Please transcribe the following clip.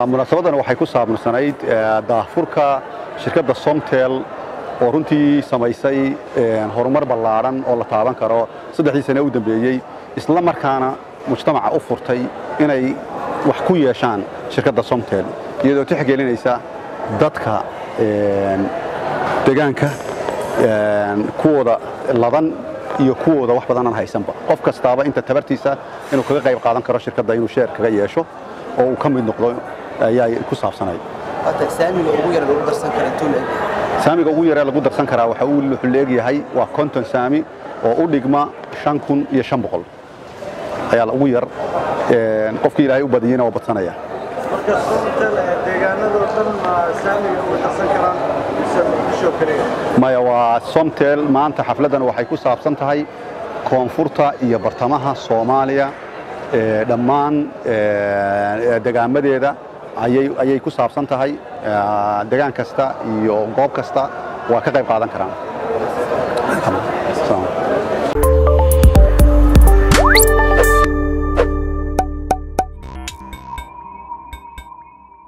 munaasabadan waxay ku saabsanayd daahfurka shirkadda somtel oo runtii samaysay horumar ballaadhan oo la taaban karo saddexdii sane u dambeeyey isla markaana mujtamaca u furtay inay wax ku yeeshaan shirkadda somtel iyadoo tixgelinaysa dadka degaanka kuwooda ladan iyo kuwooda wax badan aan haysanba qof kastaaba inta tabartiisa inuu kaga qayb qaadan karo shirkadda inuu sheer kaga yeesho oo uu ka mid noqdo ayaa ku saabsanayd saamiga ugu yaree lagu darsan karaa waxa uu wuxuu leegyahay waa konton saami oo u dhigma shan kun iyo shan boqol ayaa ugu yar qofkii ilaahay u badiyeyna waa badsanaya marka somtel deegaanadoo dhan saamiga uga darsan karaan mise muqdisho kaliya maya waa somtel maanta xafladdan waxay ku saabsan tahay koonfurta iyo bartamaha soomaaliya dhammaan degaamadeeda ayay ku saabsan tahay degaan kasta iyo goob kasta waa ka qayb qaadan karaan